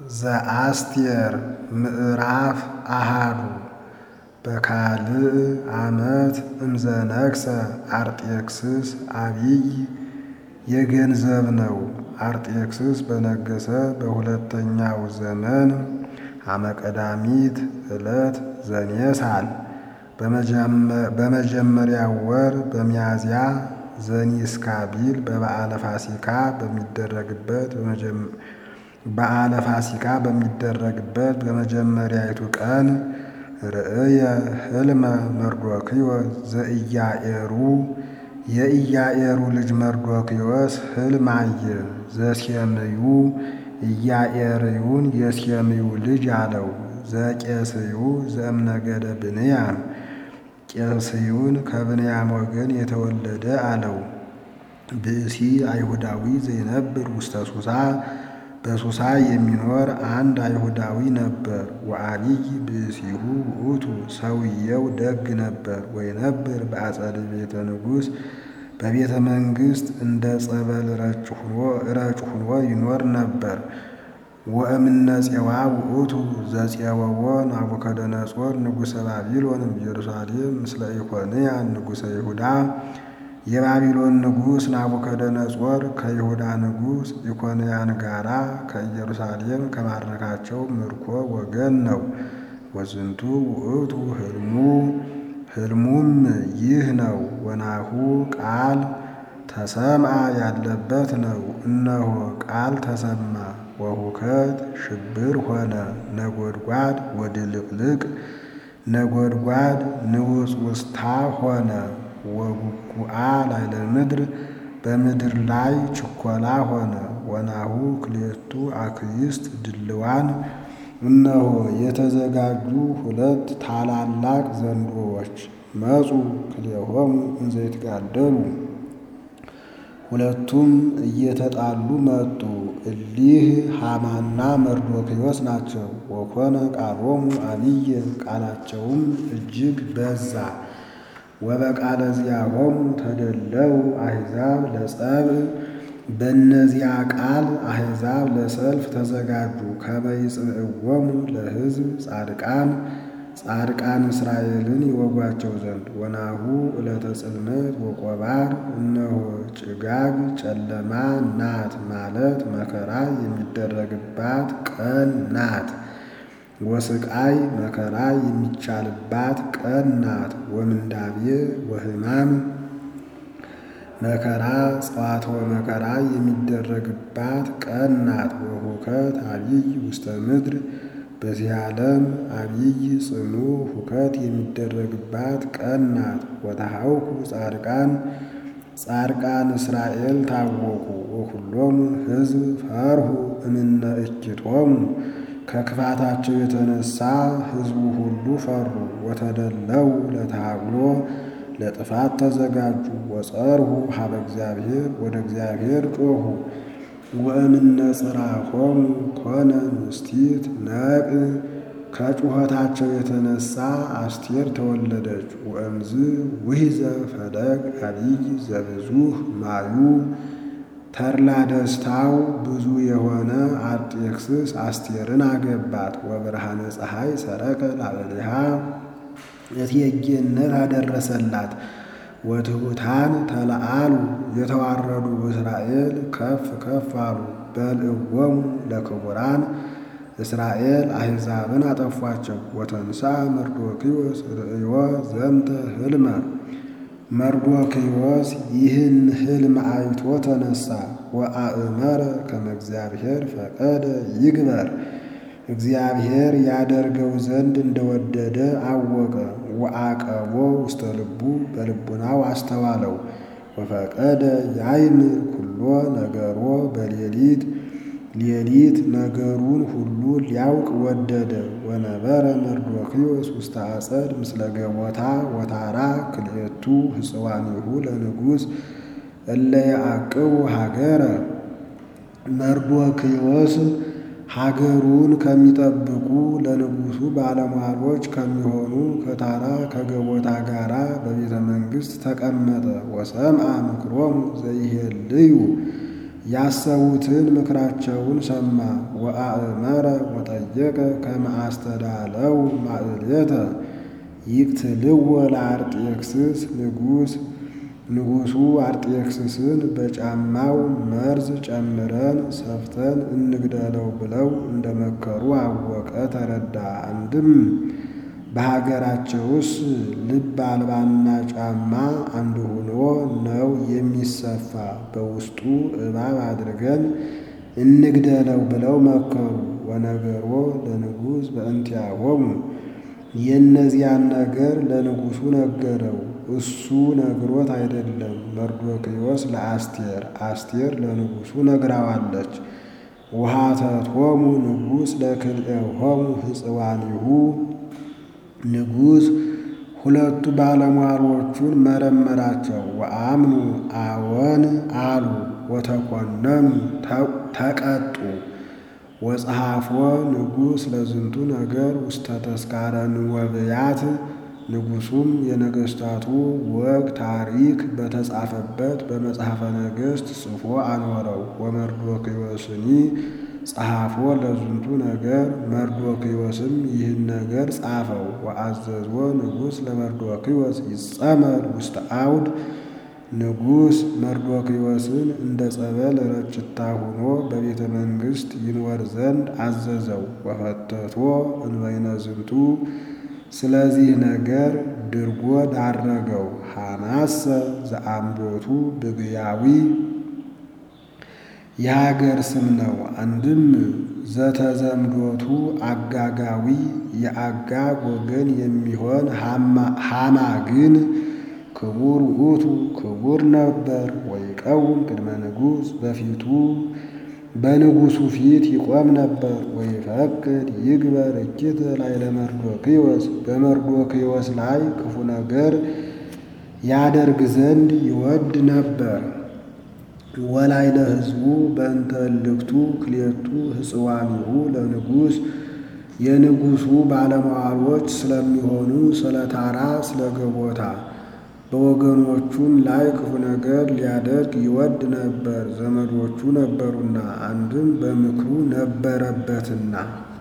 ዘአስቴር ምዕራፍ አሃዱ በካልእ ዓመት እምዘነግሠ አርጤክስስ አቢይ የገንዘብ ነው። አርጤክስስ በነገሠ በሁለተኛው ዘመን አመቀዳሚት ዕለት ዘኔሳል በመጀመሪያው ወር በሚያዝያ ዘኒስካቢል በበዓለ ፋሲካ በሚደረግበት በዓለ ፋሲካ በሚደረግበት በመጀመሪያይቱ ቀን ርእየ ሕልመ መርዶክዮስ ዘኢያኤሩ የኢያኤሩ ልጅ መርዶክዮስ ሕልም አየ። ዘሴምዩ ኢያኤርዩን የሴምዩ ልጅ አለው። ዘቄስዩ ዘእምነገደ ብንያም ቄስዩን ከብንያም ወገን የተወለደ አለው። ብእሲ አይሁዳዊ ዘይነብር ውስተ ሱሳ በሱሳ የሚኖር አንድ አይሁዳዊ ነበር። ወአቢይ ብእሲሁ ውእቱ ሰውየው ደግ ነበር። ወይነብር በአጸደ ቤተ ንጉሥ በቤተ መንግሥት እንደ ጸበል ረጭ ሁኖ ይኖር ነበር። ወእምነ ፄዋ ውእቱ ዘፄወዎ ናቡከደነጾር ንጉሠ ባቢሎን ኢየሩሳሌም ምስለ ኢኮንያን ንጉሠ ይሁዳ የባቢሎን ንጉሥ ናቡከደነጾር ከይሁዳ ንጉሥ ኢኮንያን ጋራ ከኢየሩሳሌም ከማረካቸው ምርኮ ወገን ነው። ወዝንቱ ውእቱ ሕልሙ ሕልሙም ይህ ነው። ወናሁ ቃል ተሰምአ ያለበት ነው። እነሆ ቃል ተሰማ። ወሁከት ሽብር ሆነ። ነጎድጓድ ወድልቅልቅ ነጎድጓድ ንውጽውጽታ ሆነ። ወጉጉአ ላዕለ ምድር በምድር ላይ ችኮላ ሆነ። ወናሁ ክልኤቱ አክይስት ድልዋን እነሆ የተዘጋጁ ሁለት ታላላቅ ዘንዶዎች መጹ ክልኤሆሙ እንዘ ይትጋደሉ ሁለቱም እየተጣሉ መጡ። እሊህ ሐማና መርዶክዮስ ናቸው። ወኮነ ቃሎሙ አቢየ ቃላቸውም እጅግ በዛ። ወበቃለ ዚአሆሙ ተደለው አሕዛብ ለጸብ በእነዚያ ቃል አሕዛብ ለሰልፍ ተዘጋጁ። ከመ ይጽምዕዎሙ ለሕዝብ ጻድቃን ጻድቃን እስራኤልን ይወጓቸው ዘንድ። ወናሁ ዕለተ ጽልመት ወቆባር እነሆ ጭጋግ ጨለማ ናት ማለት መከራ የሚደረግባት ቀን ናት። ወስቃይ መከራ የሚቻልባት ቀን ናት። ወምንዳቤ ወሕማም መከራ ጸዋትወ መከራ የሚደረግባት ቀን ናት። ወሁከት አቢይ ውስተ ምድር በዚህ ዓለም አቢይ ጽኑ ሁከት የሚደረግባት ቀን ናት። ወተሐውኩ ጻድቃን ጻድቃን እስራኤል ታወቁ። ወኩሎሙ ሕዝብ ፈርሁ እምነ እኪቶሙ ከክፋታቸው የተነሳ ሕዝቡ ሁሉ ፈሩ። ወተደለው ለተሃግሎ ለጥፋት ተዘጋጁ። ወጸርሁ ሀበ እግዚአብሔር ወደ እግዚአብሔር ጮኹ። ወእምነ ጽርሖሙ ኮነ ንስቲት ነቅ ከጩኸታቸው የተነሳ አስቴር ተወለደች። ወእምዝ ውሂዘ ፈለግ አቢይ ዘብዙህ ማዩ ተድላ ደስታው ብዙ የሆነ አርጤክስስ አስቴርን አገባት። ወብርሃነ ፀሐይ ሰረቀ ላዕሌሃ እቴጌነት አደረሰላት። ወትሑታን ተለአሉ የተዋረዱ እስራኤል ከፍ ከፍ አሉ። በልዕዎሙ ለክቡራን እስራኤል አሕዛብን አጠፏቸው። ወተንሳ መርዶክዮስ ርእዮ ዘንተ ሕልመ መርዶክዮስ ይህን ሕልም አይቶ ተነሳ። ወአእመረ ከመ እግዚአብሔር ፈቀደ ይግበር እግዚአብሔር ያደርገው ዘንድ እንደወደደ አወቀ። ወአቀቦ ውስተ ልቡ በልቡናው አስተዋለው። ወፈቀደ ያይምር ኩሎ ነገሮ በሌሊት ሌሊት ነገሩን ሁሉ ሊያውቅ ወደደ። ወነበረ መርዶክዮስ ውስተ አጸድ ምስለ ገቦታ ወታራ ክልኤቱ ሕፅዋኒሁ ለንጉሥ እለ ያዕቅቡ ሀገረ መርዶክዮስ ሀገሩን ከሚጠብቁ ለንጉሡ ባለሟሎች ከሚሆኑ ከታራ ከገቦታ ጋራ በቤተ መንግሥት ተቀመጠ። ወሰምአ ምክሮሙ ዘይሄልዩ ያሰቡትን ምክራቸውን ሰማ። ወአእመረ ወጠየቀ ከመ አስተዳለው ማእሌተ ይቅትልዎ ለአርጤክስስ ንጉሥ ንጉሡ አርጤክስስን በጫማው መርዝ ጨምረን ሰፍተን እንግደለው ብለው እንደመከሩ አወቀ ተረዳ። አንድም በሀገራቸውስ ልብ አልባና ጫማ አንድ ሆኖ ነው የሚሰፋ፣ በውስጡ እባብ አድርገን እንግደለው ብለው መከሩ። ወነገሮ ለንጉሥ በእንቲአሆሙ የእነዚያን ነገር ለንጉሡ ነገረው። እሱ ነግሮት አይደለም፣ መርዶክዮስ ለአስቴር አስቴር ለንጉሡ ነግራዋለች። ውሃተቶሙ ንጉሥ ለክልኤሆሙ ሕፅዋኒሁ ንጉሥ ሁለቱ ባለሟሎቹን መረመራቸው። ወአምኑ አዎን አሉ። ወተኮነኑ ተቀጡ። ወጸሐፎ ንጉሥ ለዝንቱ ነገር ውስተ ተስካረ ንወብያት ንጉሡም የነገሥታቱ ወግ ታሪክ በተጻፈበት በመጽሐፈ ነገሥት ጽፎ አኖረው። ወመርዶክዮስኒ ጸሐፎ ለዝንቱ ነገር መርዶክዮስም ይህን ነገር ጻፈው። ወአዘዞ ንጉሥ ለመርዶክዮስ ይጸመር ውስተ አውድ ንጉሥ መርዶክዮስን እንደ ጸበል ረጭታ ሆኖ በቤተ መንግሥት ይኖር ዘንድ አዘዘው። ወፈተቶ እንበይነ ዝንቱ ስለዚህ ነገር ድርጎ ዳረገው። ሐማሰ ዘአምዶቱ ብግያዊ የሀገር ስም ነው። አንድም ዘተዘምዶቱ አጋጋዊ የአጋግ ወገን የሚሆን ሐማ ግን ክቡር ውእቱ ክቡር ነበር። ወይቀውም ቅድመ ንጉሥ በፊቱ በንጉሡ ፊት ይቆም ነበር። ወይፈቅድ ይግበር እኪት ላይ ለመርዶክዮስ በመርዶክዮስ ላይ ክፉ ነገር ያደርግ ዘንድ ይወድ ነበር። ወላይ ለሕዝቡ በእንተ እልክቱ ክልኤቱ ሕፅዋኒሁ ለንጉሥ የንጉሡ ባለመዋሎች ስለሚሆኑ ስለ ታራ ስለ ገቦታ በወገኖቹም ላይ ክፉ ነገር ሊያደርግ ይወድ ነበር፣ ዘመዶቹ ነበሩና፣ አንድም በምክሩ ነበረበትና።